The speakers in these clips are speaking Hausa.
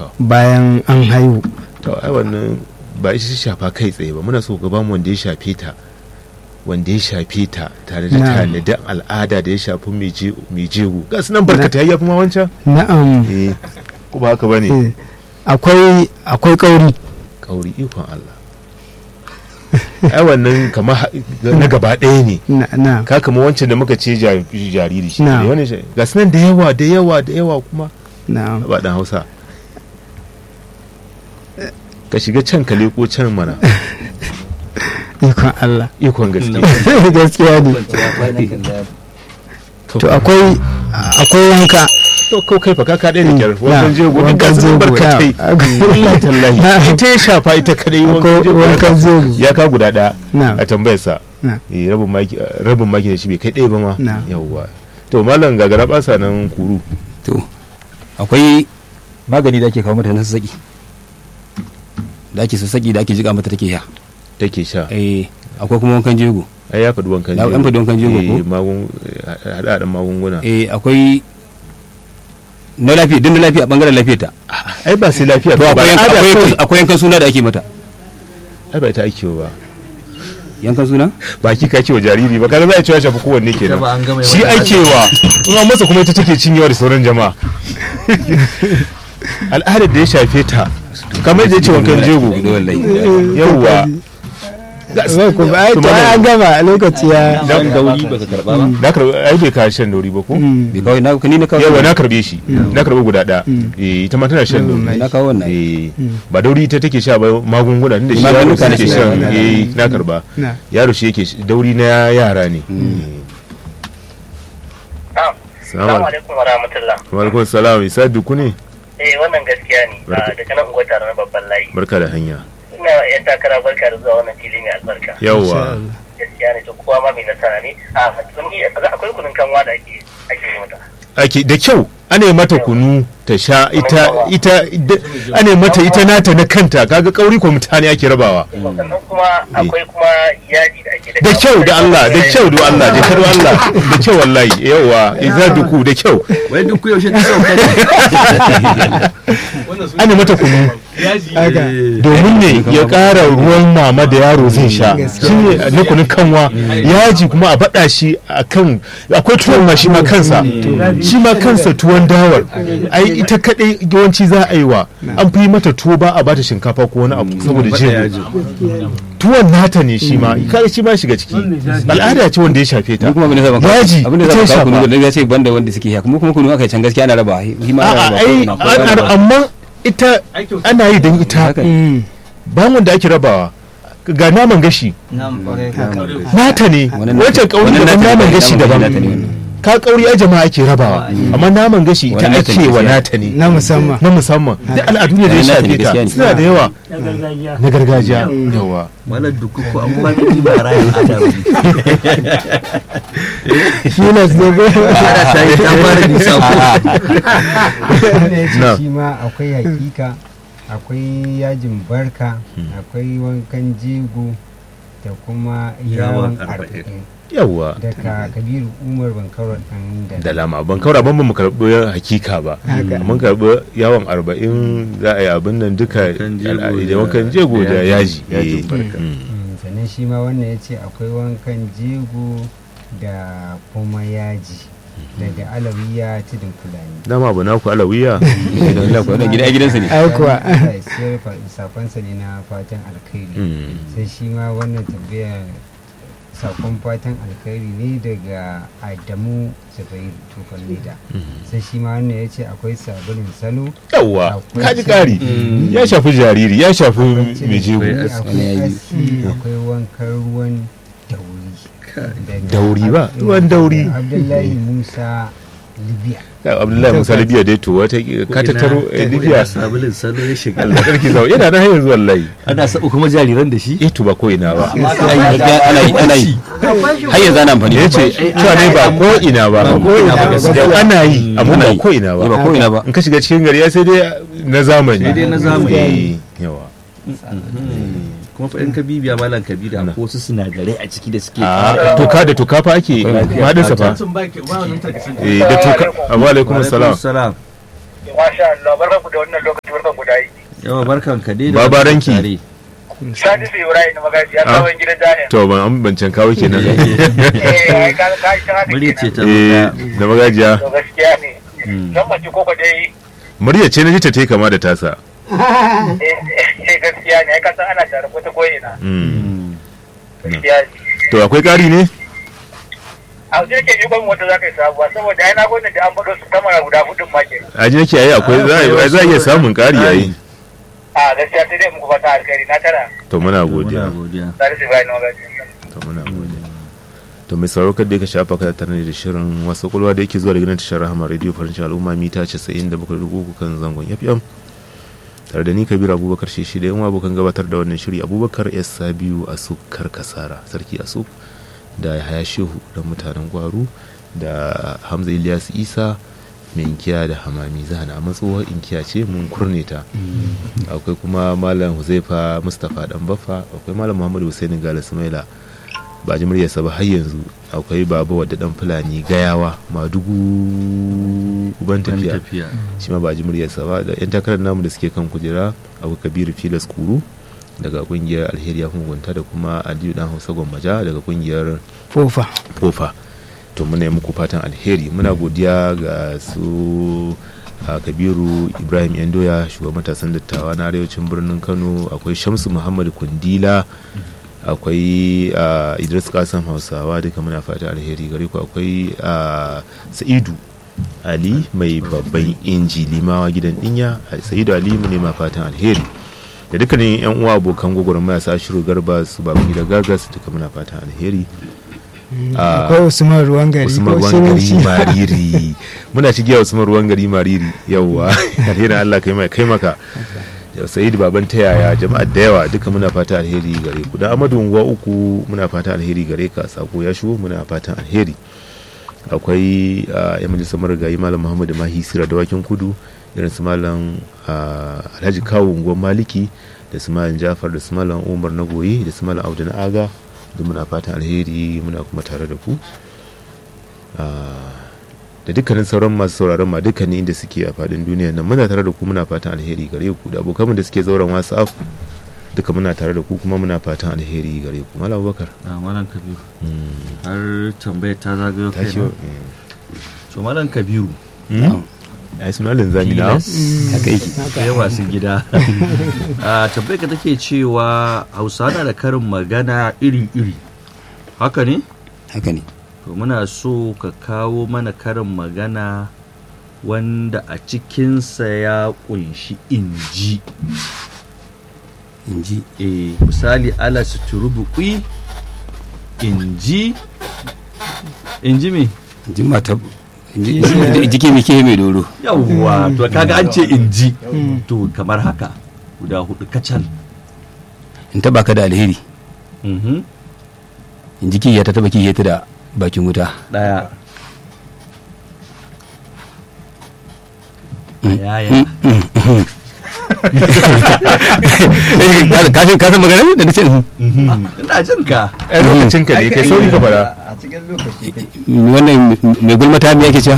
to bayan an haihu to ai wannan ba shi shafa kai tsaye ba muna so ga bamu wanda ya shafe ta wanda ya shafe ta tare da Na'am. tanadin al'ada da ya shafi mai jego ga su nan barkata ya fi ma wancan na'am eh ko ba haka bane eh, akwai akwai kauri kauri ikon Allah ai wannan kamar ha- na gaba ɗaya ne na na ka kama wancan da muka ce ja- jariri shi Na'am. ne wani shi- ga su nan da yawa da yawa da yawa kuma na'am ba dan Hausa ka shiga can ka leko can mana ikon Allah ikon gaske gaskiya ne to akwai akwai wanka to ko kai fa ka kaɗai da kyar Mm, wankan na, jego in wankan ka san jego, barkatai na. wallahi tallahi Na. ita ya shafa ita kadai wankan Wankan- jego wankan jego. ya ka guda ɗaya na a tambayar sa na Eh, rabin maki rabin maki da shi bai kai ɗaya ba ma Na. yawwa to malam gagara basa nan kuru to akwai magani da ake kawo mata na sassaƙi da ake sassaƙi da ake jiƙa mata take sha take sha eh akwai kuma wankan jego ai ya faɗi wankan Ya- an faɗi wankan jego ko? Eh, magun haɗa magunguna eh akwai na lafiya din na lafiya bangaren lafiyar ta ai ba sai lafiya to ba akwai yanka- al'ada akwai kawai. yankan- akwai yankan suna da ake mata ai ba ita ake ba yankan suna baki ka ce wa jariri ba kaga za a cewa shafi kowanne kenan ba an gama shi yawan ake wa in an masa kuma ita take cinyewa da sauran jama'a al'adar da ya shafe ta kamar da ya ce wankan jego yawwa zai ku ai to ai an gama lokaci ya dan dauri baka karba ba na karbi ai bai ka shan dauri ba ko Mm. bai kawai na ni na kawo yawa na karbe shi na karbe guda ɗaya eh ita ma tana shan dauri na kawo wannan eh ba dauri ita take sha ba magunguna inda shi yaro Magungunan take take shan sha. eh na karba na yaro shi yake sh- dauri na yara ne Na'am. salamu Assalamu alaikum wa rahmatullah. alaikum salam isa duku ne Eh wannan gaskiya ne. Barka. Ah, Daga nan unguwar tare na babban layi. barka da hanya Ina yan takara barka da zuwa wannan fili mai albarka. yawwa Gaskiya ne to kowa ma mai nasara ne. A sun yi akwai kunun kanwa da ake ake yi mata. ake da kyau ana yi mata kunu ta sha ita ita da- ana yi mata ita nata na kanta kaga kauri ko mutane ake rabawa Sannan kuma akwai kuma yaji da ake da kyau da Allah da kyau da Allah da kyau da Allah da kyau wallahi yawa iza duku da kyau wai duk yaushe ta sauka ana mata kunu haka domin ne ya ƙara ruwan mama da yaro zai sha Gaskiya. shi ne na kunun kanwa yaji kuma a baɗa shi a kan akwai tuwon ma shi ma kansa shi ma kansa tuwon dawar ai ita kaɗai yawanci za a yi wa an fi mata tuwo ba a bata shinkafa ko wani abu saboda jego tuwon nata ne shi ma kai shi ma shiga ciki al'ada ce wanda ya shafe ta ni kuma abin da zaba yaji abin da ita ya zaba kunu shafa da ya ce banda wanda suke sha kuma kuma kunu aka can gaskiya ana raba shi ma ana a'a ai raba an- amma ita ana yi don ita haka ne. Mm. ba wanda ake rabawa ga naman gashi nata ne Wannan wancan kauri wannan daban nata ne, naman gashi naman daban nata ne wannan. ka kauri a jama'a ake rabawa amma naman gashi ita Wannan nata ne ake wa gaskiya. nata ne na musamman na musamman duk al'adu ne da ya Wannan nata ne shafe ta gaskiya ne. suna da yawa na gargajiya yawa malar duk ko an ba ni ba rayin ada ba filas ne ko ana ta yi ta fara nisa ko wanda ya Na. ce shi ma akwai hakika akwai yajin barka akwai wankan jego da kuma Yawon yawon arba'in. arba'in yawa daga kabiru umar bankaro dan da lama ban kaura ban ba mu karɓi hakika ba mun karɓi yawon arba'in za a yi abin nan duka Wankan jego al'adu da da- wankan jego da da yaji yajin Eh, barka. mm. Mm, sannan shi ma wannan ya ce akwai wankan jego da kuma yaji daga alawiya tudun fulani dama abu naku alawiya Allah ko wannan gida ai gidansa ne ai kuwa Allah ya siyar fa- sakonsa ne na fatan alkhairi Mm. sai shi ma wannan tambaya sakon fatan alkhairi ne daga adamu zubairu tufan leda sai shi ma wannan ya ce akwai sabulin salo yawa Akwai kaji cin- ƙari ya shafi jariri ya shafi akwai cin mai jego kifi, aski. akwai Wani aski akwai wankan ruwan dauri Daga Dauri ba? Ab- Ruwan dauri. abdullahi musa libya Kai, abdullahi musa libya dai to wata ka tattaro eh, libya sabulin salo ya shiga Allah sarki zau yana nan har yanzu wallahi ana sabu kuma jariran da shi eh to ba ko ina ba ana yi ana yi ana yi har yanzu ana amfani ya ce cewa ne ba ko ina ba Ba ko ina ba, gaskiya. ana yi amma Ana ba yi. ko ina ba ba ko ina ba in ka shiga cikin gari ya sai dai na zamani Sai dai na zamani. Eh, yawa kuma fa in ka bibiya malam kabira ko wasu sinadarai a ciki da suke a toka da toka fa ake madin sa fa eh da toka wa alaikum assalam salam Masha Allah barka ku da wannan lokaci barka ku yawa barkan ka dai da Babaranki. wannan tare. Sadi su Ibrahim na magaji ya Ah. kawo gidan Daniel. to ban an bancan kawo kenan Eh, ai ka ka shi haka murya ce kenan. ta eh zo da magajiya To gaskiya ne. Mm. Nan mace ko ko dai murya ce na ji ta tai kama da tasa eh eh, gaskiya ne ai ka san ana tare ko ta koyi na. Mm. Gaskiya ne. to akwai ƙari ne A wajen ke yi gwamnati wata za ka yi sabuwa saboda ai na gwamnati da an faɗo su kamar guda hudun ma ke. a ji nake yayi akwai za a- za a iya samun ƙari yayi A gaskiya sai dai muku fata alkhairi na tara. to muna muna godiya godiya Sadi su Ibrahim na magaji. to muna godiya to mai sauraro kada ka shafa ka tare da shirin wasu kulwa da yake zuwa daga nan tashar rahama radio farin cikin al'umma mita 97.3 kan zangon fm tare da ni kabiru abubakar shi da yan abokan gabatar da wannan shiri abubakar s sabiu asuk karkasara sarki asuk da yahaya shehu da mutanen gwaru da hamza ilyas isa mai inkiya da hamami zana a tsohuwar inkiya ce mun kurne ta akwai kuma malam huzaifa mustapha dan baffa akwai malam muhammadu husaini gala sumaila ba ji muryarsa ba har yanzu akwai baba wadda dan fulani gayawa madugu uban Ban tafiya tafiya shi ma ba ji muryarsa ba da yan takarar namu da suke kan kujera akwai kabiru filas kuru daga kungiyar alheri ya hungunta da kuma aliyu dan hausa gwammaja daga kungiyar fofa kofa to muna yi muku fatan alheri muna godiya ga su a kabiru ibrahim yandoya shugaban matasan dattawa na arewacin birnin kano akwai shamsu muhammad kundila akwai a, idris kasan hausawa duka muna fatan alheri gare ku akwai a, sa'idu ali mai babban inji limawa gidan dinya sa'idu ali mu nema fatan alheri da dukkanin yan uwa abokan gwagwarmaya sa shiru garba su baban gida gagas duka muna fatan alheri Ah, akwai usman ruwan gari usman ko ruwan gari shirinci mariri muna cigiya usman ruwan gari mariri yawwa alherin allah kai mai kai maka da sayid baban ta yaya jama'a da yawa duka muna fata alheri gare ku da amadu unguwa uku muna fata alheri gare ka sako ya shigo muna fatan alheri akwai ah, yan majalisar marigayi malam muhammadu mahi sira da wakin kudu irin su malam ah, alhaji kawo unguwar maliki da su malam jafar da su malam umar na goyi da su malam audu na aga duk muna fatan alheri muna kuma tare da ku Ah, da dukkanin sauran masu sauraron ma dukkanin inda suke a fadin duniya nan muna tare da ku muna fatan alheri gare ku da abokanmu da suke zauren whatsapp duka muna tare da ku kuma muna fatan alheri gare ku malam abubakar a malam kabiru har tambayar ta zagayo ta kai ce na so malam kabiru ai suna linzami na haka yake kai wasu gida a tambayar ka take cewa hausa na da karin magana iri-iri haka ne haka ne to muna so ka kawo mana karin magana wanda a cikinsa ya kunshi inji in ji e misali ala suturubuƙi inji inji me in ji mata in ji- in ji ke mike mai doro yawwa to kaga an ce inji to kamar haka guda hudu kacal in taba ka da alheri Mhm. in ji kiyya ta taba kiyya ta da bakin wuta daya yaya kashin kasan magana da nace ina jin ka ai lokacin ka ne kai sauri ka fara a cikin lokaci wannan mai gulmata me yake cewa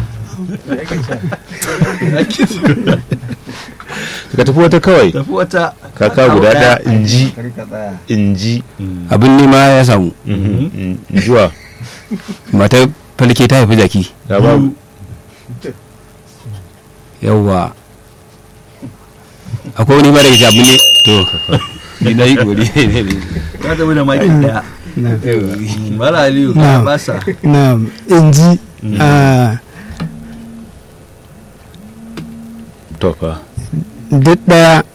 ka tafi wata kawai tafi wata kaka guda da inji kar ka tsaya inji abin nema ya samu injuwa matar falke ta haifi jaki da babu yawwa akwai wani mara gaji abin ne to ni na yi gori ka tafi da makin daya mala aliyu ka Na'am. basa na inji a to fa duk daya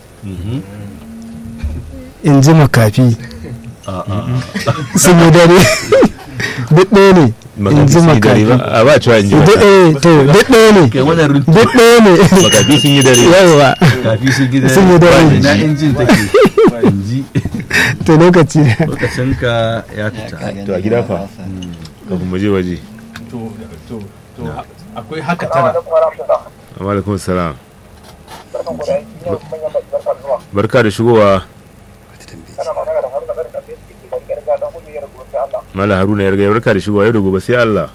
inji makafi sun yi dare duk ɗaya ne makafi inji sun yi dare makafi ba a ba cewa inji duk makafi ɗaya to duk ɗaya ne kai wannan runtu duk ɗaya ne makafi sun yi dare yawa kafi sun gida Sun yi dare. na injin take inji to lokaci lokacin ka ya fita to a gida fa kafin mu je waje to to to akwai haka tana amma alaikum salam barka da shigowa mala haruna ya riga barka da shigowa yau da gobe sai Allah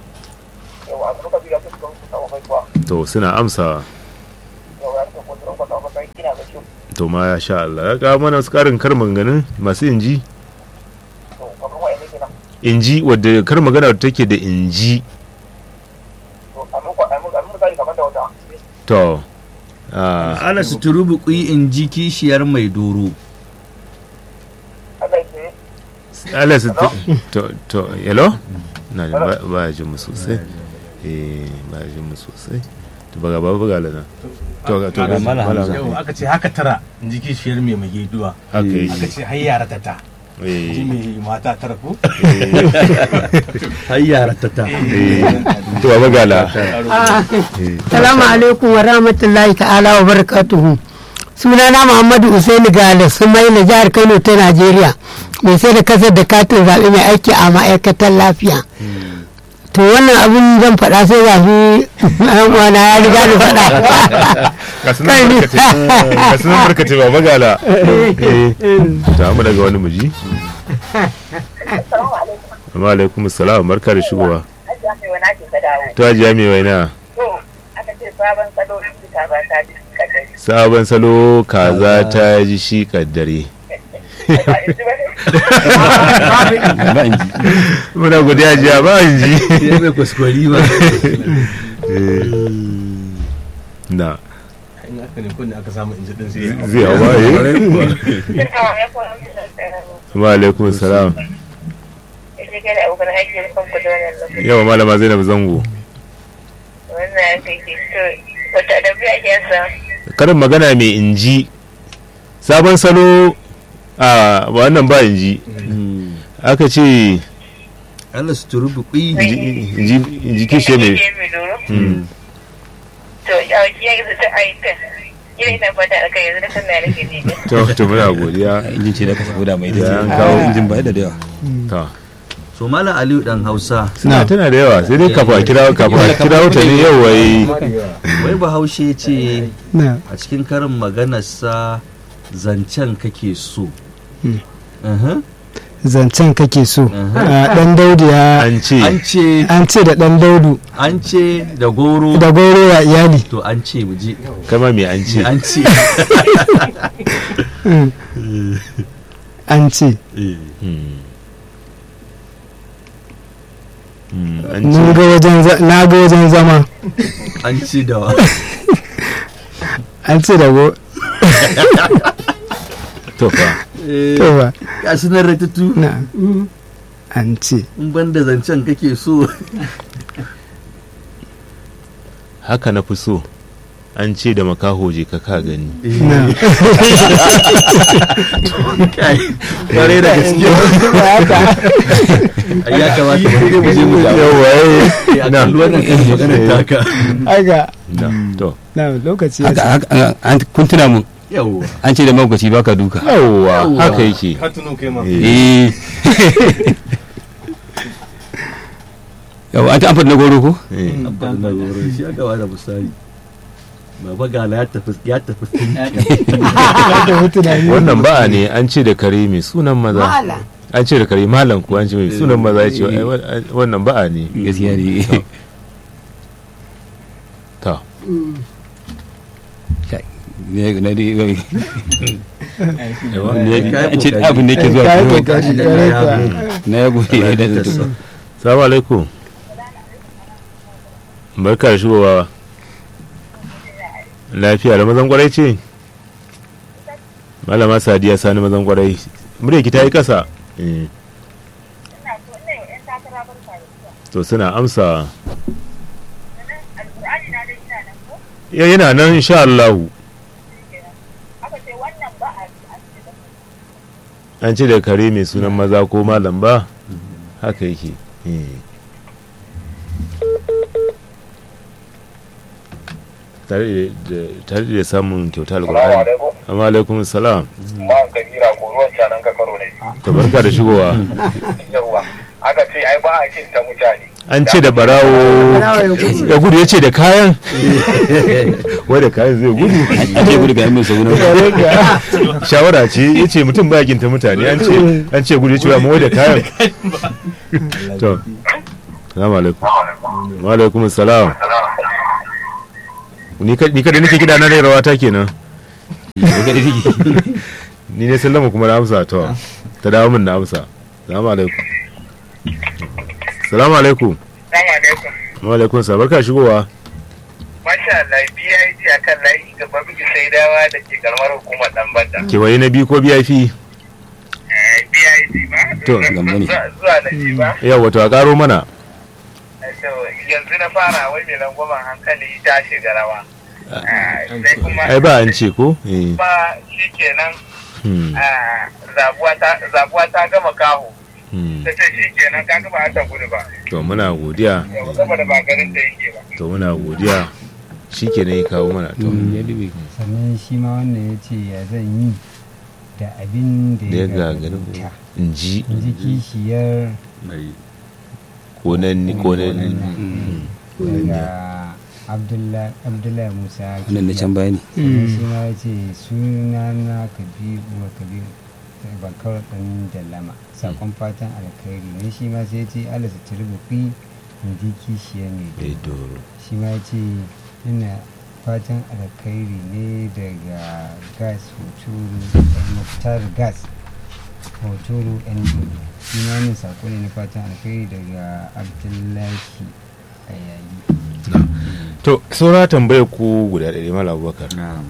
to suna amsawa to ma sha Allah ya kawo mana wasu karin kar maganganun masu inji to kamar wa'anda kenan inji wadda kar magana wadda take da inji to a muku a muku a muku misali kamar da wata to ah, ana suturu bukui in ji kishiyar mai doro Allah ya ce Allah su to to hello na jin ba ba ya jin mu sosai eh ba ya jin mu sosai to baga ba buga lana to ga to ga Malam malam Hamza. yau aka ce haka tara in ji kishiyar mai mageduwa haka aka yake ce har yara ta ta ji eh mai mata tara ko har yara ta ta eh to ba buga la Salamu alaikum wa rahmatullahi ta'ala wa barakatuhu. Sunana Muhammadu Usaini Gale Sumaila jihar Kano ta Najeriya. Mai sai da kasar da katin zaɓe mai aiki a ma'aikatar lafiya. To wannan abin zan faɗa sai ga shi ɗan uwana ya riga da faɗa. ka sunan barkace ka sunan barkace ba buga la eh ta mu daga wani muji assalamu alaikum wa alaikum assalam barka da shigowa aji aka yi wani ake ka dawo to ajiya mai waina to aka ce sabon salo in ji ta ba ta ji kadari sabon salo kaza ta ji shi kaddare ba in ji ba ne ba in ji muna godiya jiya ba in ji ya mai kwaskwari ba na in aka ne kunne aka samu inji din sai zai hawa eh Assalamu alaikum wa rahmatullahi wa alaikum salam Ita ke da abokan aiki da kanku da wannan lokaci. yawa malama zainab zango Wannan ya kai ke so wata da biya ke sa. karin magana mai inji sabon salo a wannan ba inji aka ce ana suturu bukui inji inji- inji kishe mai Mm. To, ya wuce ya gizo ta aikin. Ina ina fata a kai yanzu da kan na nake ji. to to muna godiya injin ce da kasa guda mai Ya, an da kawo. injin ba da da yawa to so malam aliyu dan hausa suna tana da yawa sai dai kafa a kira kafa a kira ta ne yau wai wai bahaushe ce na a cikin karin maganarsa zancen kake so Uhum. zancen kake so Mhm. a dan daudu ya an ce an ce an ce da dan daudu an ce da goro da goro wa iyali to an ce mu je kama mai an ce an ce Mm. an ce Mm. Mm, an mun ce ga wajen za- na ga wajen zama an ce da wa an ce da go to fa to ba ya sunan ratatu na an ce in ban da zancen kake so haka na fi so an ce da makaho je ka ka gani na kai kware da gaske ai ya kamata mu je mu je mu jawo yawa a kalli wannan karin maganar taka aga na to na lokaci ya haka haka an kun tuna mun yawa an ce da magwaci baka duka yawa haka yake ka tuno kai ma Eh, eh yawa an ta amfani na goro ko eh. amfani da goro shi aka bada misali baba gala ya tafi ya tafi da tunani wannan ba'a ne an ce da kare mai sunan maza an ce da kare malam ko an ce mai sunan maza ya ce ai, wa- wannan ba'a ne gaskiya ne ta Kai, ne na dai wai Kai an ce kokari. abin da yake zuwa Kai kuma kokari. na ya gobe ya da zato salamu alaikum barka da shigowa lafiya da mazan kwarai ce malama sadiya sani mazan kwarai murya ki ta yi kasa Eh, Ina so ina yin 'yan takara barka da zuwa. to suna amsa Sannan Alƙur'ani na dai ina nan ko? Ya- yana nan insha Allah Aka ce wannan ba a an ce da an ce da kare mai sunan maza ko malam ba haka yake Eh. tare da tare da samun kyauta Salamu alƙur'ani alaikum. amma alaikum salam Ma kabira ko ruwan canan ka karo ne. to barka da shigowa Yawwa. Aka ce ai ba a kin ta mutane. an ce da barawo ya gudu ya ce da kayan wai da kayan zai gudu an ce gudu ga yamin sa gudu shawara ce ya ce mutum ba ginta mutane an ce an ce gudu ya ce wa wai da kayan to salamu alaikum wa alaikum salam ni ka- ni kada nake kida na rai rawata kenan daga da take ni ne sallama kuma na amsa to ta dawo min na amsa salamu alaikum salamu alaikum Salamu alaikum. wa alaikum sa barka shigowa Masha Allah, BIG a kan layi gaba miki sai dawa da ke karamar hukumar Dambata. kewaye na biyu ko bip BIG ba? To, gambo ne. Zuwa- Zuwa na ji ba? yau wato a karo mana To, yanzu na fara wai mai langwamen hankali ta shiga rawa. Ah, Sai kuma ai ba an ce ko eh ba shi kenan hmm, ah, zabuwa ta- zabuwa ta gama kaho. hmm. Ta ce shi kenan ka gaba ta gudu ba. to muna godiya Yau, Saboda ba garin da yake ba. to muna godiya shi ke ya kawo mana to sannan shi ma wannan ya ce ya zan yi da abin da da ya ya gagarin gagara in ji in ji kishiyar konanni konanni daga abdullahi Abdullahi musa wannan da can baya ne sannan shi ma ya ce suna na kabiru wa kabiru bakar ɗan dallama sakon fatan alkhairi ne shi ma sai ya ce alasa turbuki in ji kishiyar ne Eh, doro. shi ma ya ce ina fatan alkhairi ne daga gas hoturu muktar gas hoturu yan dubu shi ma ne sako ne na fatan alkhairi daga abdullahi a yayi to saura tambayar ku guda ɗaya mala abubakar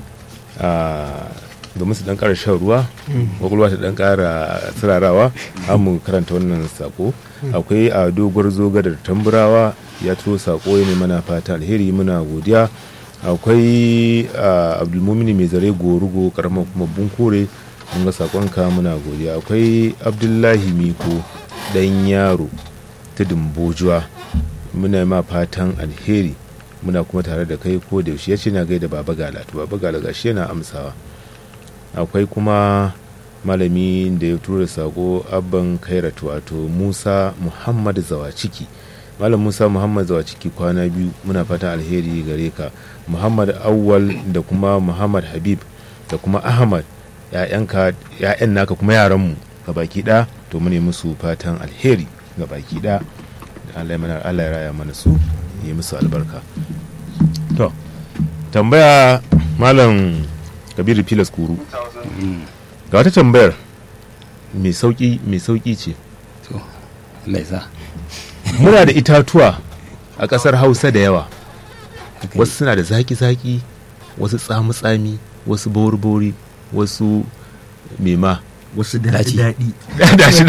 Ah, domin su dan ƙara shan ruwa kwakwalwa ta dan ƙara tsirarawa an mu karanta wannan sako akwai a doguwar zoga da tamburawa ya turo sako ya ne mana fata alheri muna godiya akwai ah, abdulmumini mai zare gorugo karamar kuma bunkure mun ga sakonka muna godiya akwai abdullahi miko dan yaro tudun bojuwa muna ma fatan alheri muna kuma tare da kai ko da yaushe ya ce na gaida baba gala to baba gala gashi yana amsawa akwai kuma malami da ya tura sako abban kairat wato musa muhammad zawaciki malam musa muhammad zawaciki kwana biyu muna fatan alheri gare ka muhammad awwal da kuma muhammad habib da kuma ahmad ya'yanka ya'yan naka kuma yaranmu ga baki ɗaya to mu ne musu fatan alheri ga baki ɗaya Allah ya mana Allah ya raya mana su yi musu albarka to tambaya malam kabiru filas kuru ga wata tambayar mai sauki mai sauki ce to Allah ya sa muna da itatuwa a ƙasar hausa da yawa wasu suna da zaki-zaki wasu tsami-tsami wasu bori-bori wasu mema wasu Daci. daɗi dashi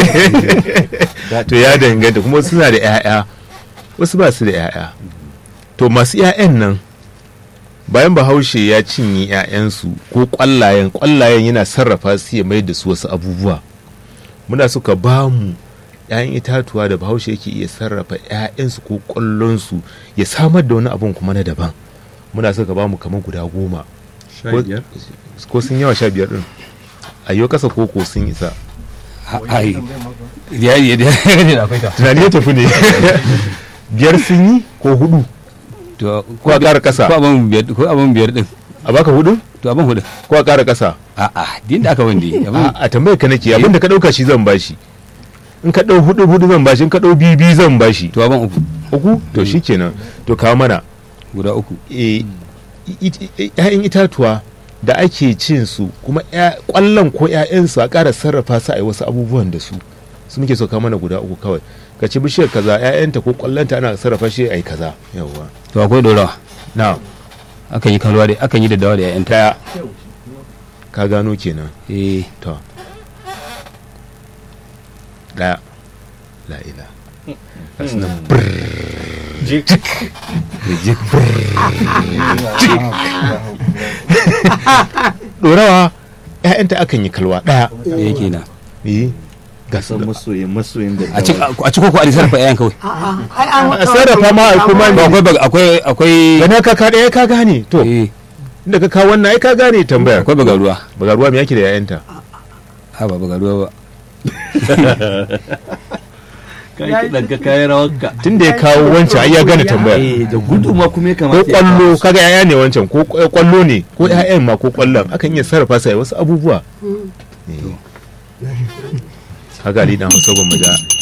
dashi to ya danganta kuma wasu suna da 'ya'ya wasu ba su da 'ya'ya to masu 'ya'yan nan bayan bahaushe ya cinye 'ya'yansu ko kwallayen kwallayen yana sarrafa su ya mai da su wasu abubuwa muna suka ba mu 'ya'yan itatuwa da bahaushe yake iya sarrafa 'ya'yansu ko kwallonsu ya samar da wani abun kuma na daban muna suka ba mu kamar guda goma ko- ko sun yawa sha biyar din a yau kasa koko sun isa Ha- ai ya ya ya ne da akwai ta tunani ya tafi ne biyar sun yi ko hudu to ko a ƙara ƙasa ko abin biyar ko abin biyar din a baka hudu to abin hudu ko a ƙara ƙasa a a din da aka wande abin a a tambayar ka nake abin da ka ɗauka shi zan bashi in ka ɗau hudu hudu zan bashi in ka ɗau biyu biyu zan bashi to abin uku uku to shikenan to kawo mana guda uku e, i- i- ‘ya'yan itatuwa da ake cin su kuma ‘ya- ƙwallon ko ‘ya'yansu a ƙara sarrafa su a yi wasu abubuwan da su su muke so kawo mana guda uku kawai ka ci bishiyar kaza ‘ya'yanta ko ƙwallonta ana sarrafa shi a yi kaza yawwa to akwai dorawa na akan yi kalwa da akan yi da dawa da ƴaƴanta ɗaya ka gano kenan eh to ɗaya la'ila ɗorawa ‘ya'yanta akan yi kalwa ɗaya da yake na yi ga su san masoyin masoyin da a ci a ci koko a sarrafa ƴaƴan kawai ai an a sarrafa ma a kuma to akwai bag- akwai akwai gana ka ka ɗaya ka gane to eh inda ka kawo wannan ai ka gane tambayar akwai bagaruwa baga ruwa me yake da ‘ya'yanta ha ba bagaruwa ba ka yi kiɗan ka kayi rawarka tun da ya kawo wancan ai ya gane tambayar eh da gudu ma kuma ya ko kamata ya kwallo kawo su. kaga ‘ya'ya ne wancan ko kwa- kwallo ne ko ‘ya'yan ma ko kwallon akan iya sarrafa su a yi wasu abubuwa Eh. kaga ali dan hausa gwamma da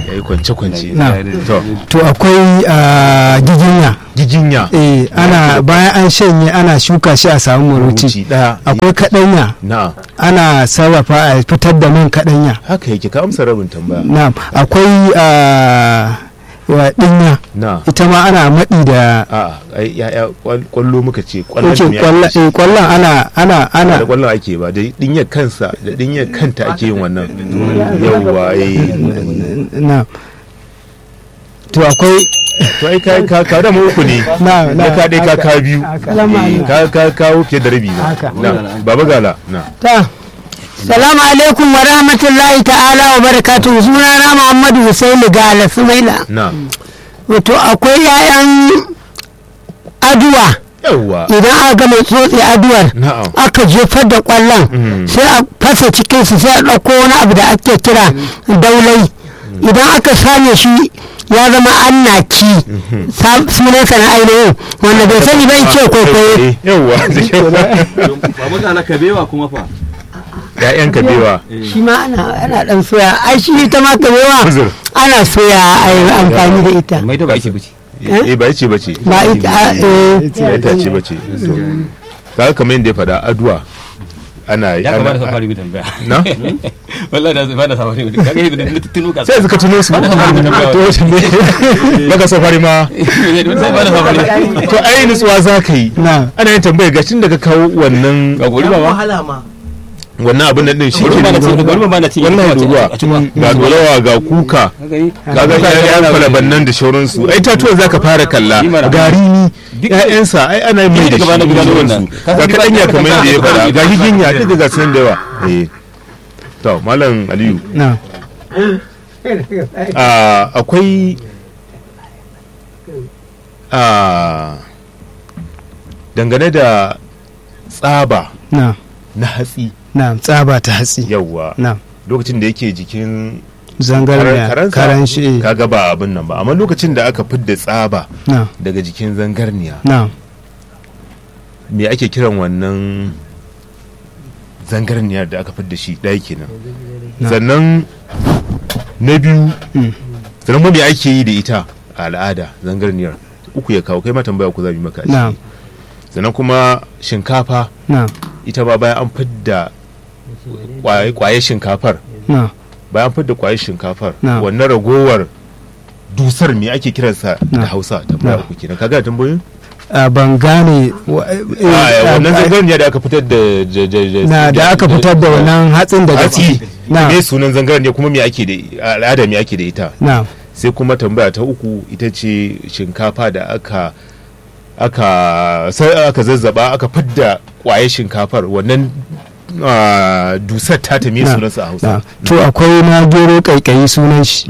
ya yi kwance-kwance Na. to to akwai ah, giginya giginya eh ana bayan an shanye ana shuka shi a samu muruci ruci ɗaya akwai kaɗanya na ana sarrafa a fitar da man kaɗanya haka yake ka amsa rabin tambaya na'am akwai ah, wa ɗinya na ita ma ana maɗi da a ai ya'ya kwal- kwallo muka ce kwallon Oke, me ake kwallon shi? eh, kwallon ana ana ba ana da kwallon ake ba da dinyar kansa da dinyar kanta ake yin wannan yawwa eh na to akwai to ai ka ka ka da mu uku ne na na ka dai ka ka biyu Salamu Eh, ka ka kawo fiye da rabi na Haka. na baba gala na ta salamu alaikum wa rahmatullahi ta'ala wa barakatuhu sunana muhammadu husaini gala sumaila na wato akwai 'ya'yan aduwa yawwa idan aka gama tsotse aduwar na'am aka jefar da kwallon Mm. sai a fasa cikinsu sai a ɗauko wani abu da ake kira daulai idan aka same shi ya zama annaki sunansa na ainihin wanda bai sani bai ce kwaikwayo Eh, yawwa da kyau babu gala kabewa kuma fa ya'yan kabewa shi ma ana ana dan soya ai shi ita ma kabewa Uzur. ana soya a yi amfani da ita mai to ba ake bici eh ba ce bace ba ita a- eh, ya ta ce bace to kaga kamar yadda ya faɗa aduwa ana ya kamata sa ana fara bi tambaya na wallahi da ba da sa fara bi kaga yadda da tuno ka sai suka tuno su Ba da safari da tambaya. to wace ne baka safari ma sai ba da sa fara to ai nutsuwa za ka yi na ana yin tambaya ga tun da ka kawo wannan ga gori ba ma wahala ma wannan abin nan din shi gori ke ba na ci nuna gori ba na ci wannan duguwa ga dolawa ga kuka kaga ƴaƴan kwalaban nan da shauransu ai tatuwan zaka fara kalla Yi mana. gari ni ƴaƴansa ai ana mai da Duk gaba na shi gudanar shauransu wannan. Ka ga san kaɗanya duk kamar yadda ya ka- faɗa ka- ga higinya duk ga sunan da yawa eh to malam aliyu na ah, akwai ah, dangane da tsaba na na hatsi na tsaba ta hatsi yawwa na lokacin da yake jikin zangarniya karansa, karan shi kaga ba abin nan ba amma lokacin da aka fidda tsaba na daga jikin zangarniya na me ake kiran wannan zangarniyar da aka fidda shi ɗaya kenan Na. sannan na biyu Mm. sannan kuma me ake yi da ita a al'ada zangarniyar uku ya kawo kai ma tambaya ku za mu yi maka a na ciki. sannan kuma shinkafa na ita ba bayan an fidda kwaye kwaye shinkafar na bayan an fidda kwaye shinkafar Na. wannan ragowar dusar me ake kiransa da Na. hausa tambaya Na. uku kenan kaga tambayoyin a ban gane wa- eh, Ah, wannan eh, zangarniya da aka fitar da da- da- da- na da aka fitar da wannan hatsin daga hatsi na me sunan zangarniya kuma me ake da a al'ada me ake da ita na sai kuma tambaya ta uku ita ce shinkafa da aka aka sai aka zazzaba aka fidda kwaye shinkafar wannan ah, dusar ta ta me Na. sunansa a na hausa to akwai na gero kaikayi sunan shi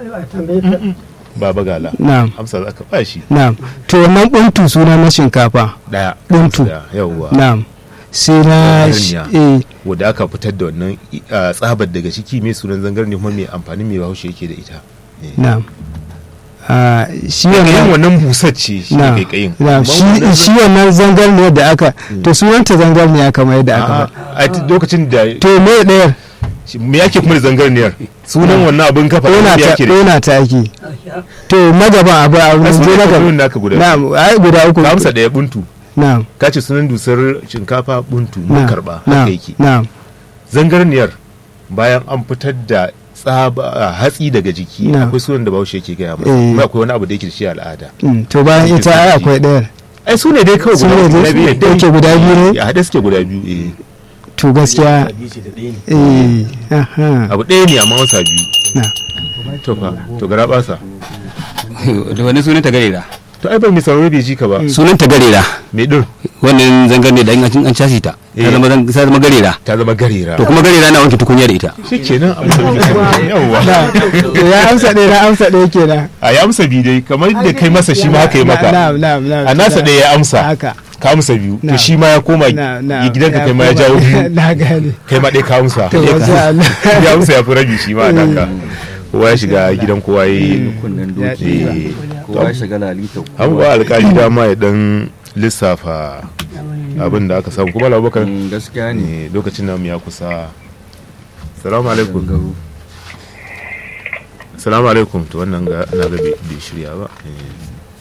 baba gala na amsa za ka ba shi na to wannan buntu suna na shinkafa daya Buntu. Da, yawwa na sai na Zangarniya. eh wadda aka fitar da wannan ah, tsabar daga ciki me sunan zangarniya kuma me amfanin me bahaushe yake da ita Eh. na a shi kaikayin wannan wannan busar ce shi ne na kaikayin na Amma shi wannan shi wannan zangarniyar da aka to sunanta zangarniya kamar yadda aka A'a, faɗa a t- lokacin da to me ɗayar me yake kuma da zangarniyar sunan wannan abin kafa ɗona me ta yake da ɗona ta ake to magaban abu a a mun je sunan na kamfanin gaba naka guda na ai guda uku ka amsa daya buntu na ka ce sunan dusar shinkafa buntu mun na karba na haka yake na zangarniyar bayan an fitar da tsaba a, hatsi daga jiki Na. akwai sunan da bahaushe yake gaya masa Eh. kuma akwai wani abu da yake da shi a al'ada Mm, to bayan ita ai akwai ɗayar ai su ne dai kawai Su ne guda dai- guda biyu da yake guda biyu ne? a haɗe suke guda biyu eh to gaskiya hadisi da ɗaya ne eh aha abu ɗaya ne amma wasa biyu na to fa to gara basa da wani sunan ta garera to ai ban mi sauraro bai ji ka ba sunan ta garera me din wannan zangar ne da in an an casi ta Eh. ta zama zan- ta zama garera ta zama garera to kuma garera na wanke tukunya da ita shikenan abu da muke sani. yawwa to ya amsa ɗaya na amsa ɗaya kenan a ya amsa biyu dai kamar da kai masa shi ma haka yi maka na na na a nasa ɗaya ya amsa haka ka amsa biyu to Na. shi ma ya koma na na ya gidanka kai ma ya jawo biyu na gane kai ma ɗaya ka amsa to masha Allah ya amsa ya fi rabi shi ma a naka kowa ya shiga gidan kowa ya yi kunnen Ya doki eh, kowa ya shiga lalita an ba alkali dama ya dan lissafa abin da aka samu kuma labakar Mm, gaskiya ne ne lokacin namu ya kusa salamu alaikum salamu alaikum to wannan ga na ga bai bai shirya ba Eh.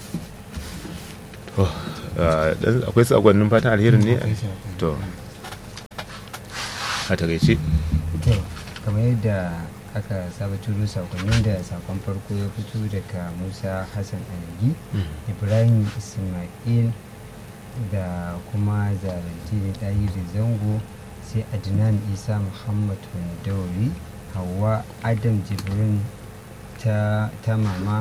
To, ah, dan akwai sakonnin fatan alherin ne to a takaice to kamar yadda aka saba turo sakonnin da sakon farko ya fito daga musa hassan alagi ibrahim ismail da kuma zaranti da ɗayi da zango sai adnan isa muhammad wandauri hawa adam jibrin ta, ta mama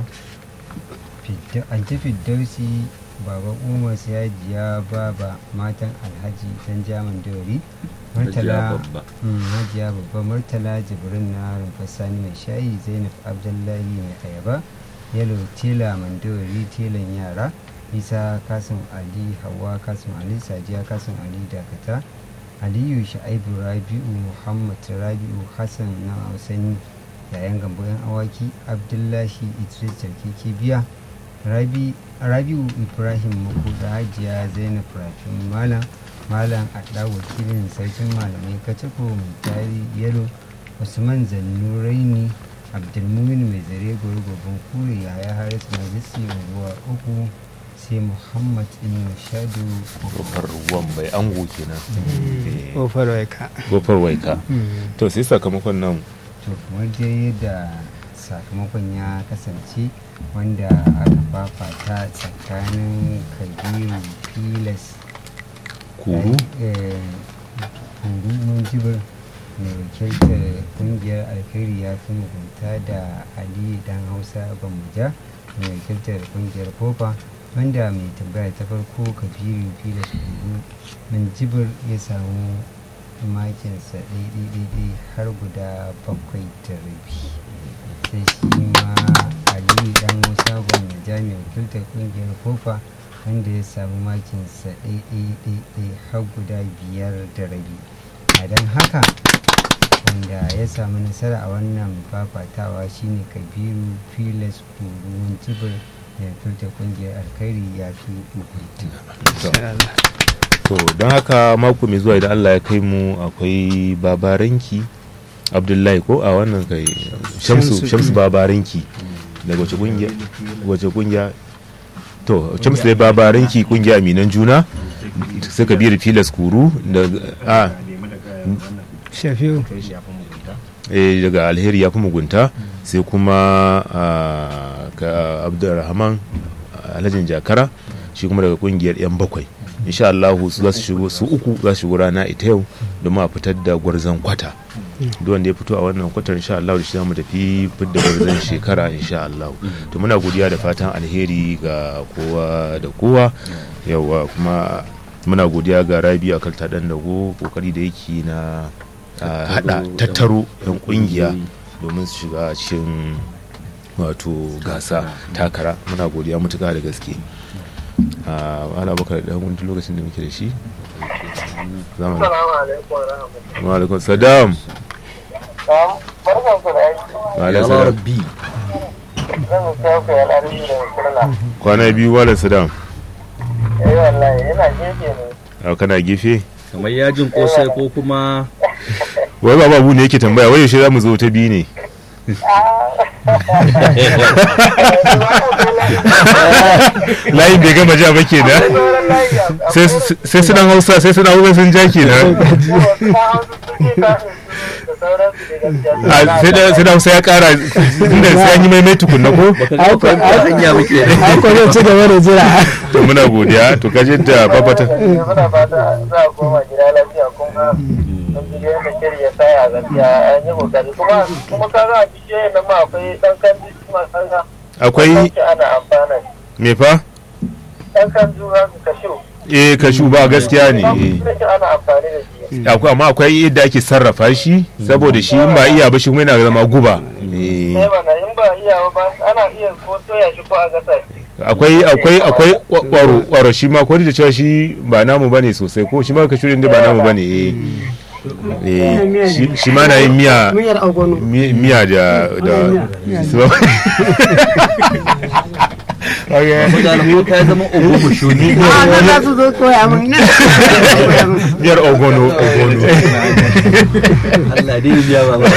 anti fiddausi baba umar siyajiya baba matan alhaji dan jaman dori murtala babba. Mm, hajiya babba murtala jibrin na rumfar sani mai shayi zainab abdullahi mai ayaba yalo tela mandori telan yara isa kasim ali hawa kasim ali sadiya kasim ali dakata aliyu sha'ibu rabi'u muhammad rabi'u hassan na hausani yayan gambo yan awaki abdullahi idris jarkiki biya Rabi- rabi'u ibrahim makuda hajiya zainab rafin malam malam adda wakilin sarkin malamai kacako mai tari yalo usman zannuraini abdulmumin mai zare gwargwabin kure yaya haris majisi unguwa uku sai muhammad inu shadu kofar wambai ango kenan Eh, kofar waika kofar waika to sai sakamakon nan to kamar dai yadda sakamakon ya kasance wanda aka fafata tsakanin kabiru filas kuru eh, kuru munjibir mai wakiltar kungiyar alkhairi ya fi mugunta da ali dan hausa bambuja mai wakiltar kungiyar kofa wanda mai tambaya ta farko kabiru filas kuru munjibir ya samu makinsa ɗaiɗaiɗaiɗai har guda bakwai da rabi sai shi ma aliyu dan musa gwamnati mai wakiltar kungiyar kofa wanda ya samu makinsa ɗaiɗaiɗaiɗai har guda biyar da rabi a don haka wanda ya samu nasara a wannan fafatawa shine kabiru filas kuruwan jibir mai wakiltar kungiyar alkhairi ya fi mugunta to don haka mako mai zuwa idan Allah ya kai mu akwai babaranki abdullahi ko a wannan kai shamsu Shamsu. shamsu babaranki daga wace kungiya wace kungiya to shamsu dai babaranki kungiya aminan juna sai kabiru filas kuru da a shafiu eh, daga alheri ya fi mugunta sai kuma ah, ka abdulrahman alhajin jakara shi kuma daga kungiyar yan bakwai insha Allah su za su shigo su uku za su shigo rana ita yau domin a fitar da gwarzon kwata duk wanda ya fito a wannan kwatar insha Allah da shi zamu tafi fitar da gwarzon shekara insha Allah to muna godiya da fatan alheri ga kowa da kowa yawa kuma muna godiya ga Rabi a kalta dan dago kokari da yake na a hada tattaro yan kungiya domin su shiga cikin wato gasa takara muna godiya mutuka da gaske a ana baka da wani lokacin da muke da shi zama Assalamu alaikum wa rahmatullahi. wa alaikum saddam Barkan ku da aiki. wa alaikum ya salam rabbi Zan sai ku yar arziki da kurna. kwana biyu wala saddam Eh wallahi yana gefe ne. a kana gefe kamar yajin kosai ko kuma wai baba abu ne yake tambaya wai yaushe za mu zo ta biyu ne layin bai gama ja ba kenan Sauran layi a sai sai suna hausa sai suna hausa sun ja kenan da sauransu da gaskiya. a sai da sai da hausa ya kara inda sai an yi maimai tukunna ko baka ga ba hanya muke haka zai ci gaba da jira to muna godiya to kaje da babata Muna fata za a koma gida lafiya kuma mun ji yadda shiri ya tsaya gaskiya an yi kokari kuma kuma ka ga a bishiyoyin nan ma akwai ɗan kan kuma kaga akwai ana amfana me fa ɗan kan zuwa kashu eh kashu ba gaskiya ne eh. ana amfani da shi akwai amma akwai yadda ake sarrafa shi saboda shi in ba iya ba shi kuma yana zama guba Eh, sai mana in ba iya ba ana iya ko soya shi ko a gasa shi akwai akwai akwai kwa- kwaro kwaro shi ma ko da cewa shi ba namu bane sosai ko shi ma kashu din da ba namu bane eh eh shi- shi ma na yin miya miyar agwano mi- miya da da mutane ko ta zama ogogo shuni a na za su zo koya min na koya min miyar ogono ogono Allah dai ya ba ba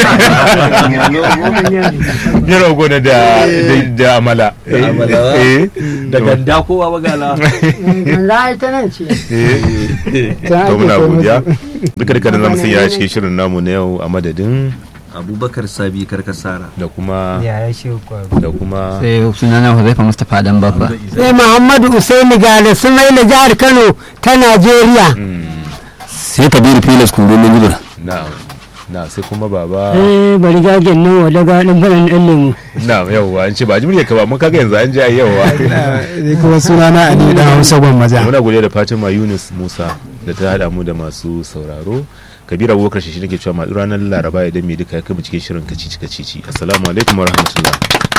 ya rago da da da amala Da amala ba? eh da ganda kowa magana za a yi ta nan ce eh Ta to ake muna kai godiya musu. duka duka da zamu sanya cikin shirin namu na yau a madadin abubakar sabi karkasara da kuma ya rashe kwaro da kuma sai sunana Huzaifa Mustapha dan babba sai muhammadu usaini gale sumaila jihar kano ta najeriya sai Kabiru Filas Kuro na Nubur na na sai kuma baba eh bari gagen nan wa daga ɗan faran ɗan lemu na yauwa an ce ba jimriya ka ba mun kaga yanzu an ji ai yauwa Ni kuma sunana Ali dan Hausa Gwammaja. muna godiya da Fatima Yunus Musa da ta hada mu da masu sauraro Kabira Abubakar shi nake cewa ma ranar Laraba idan mai duka ya kai mu cikin shirin kacici kacici assalamu alaikum wa rahmatullah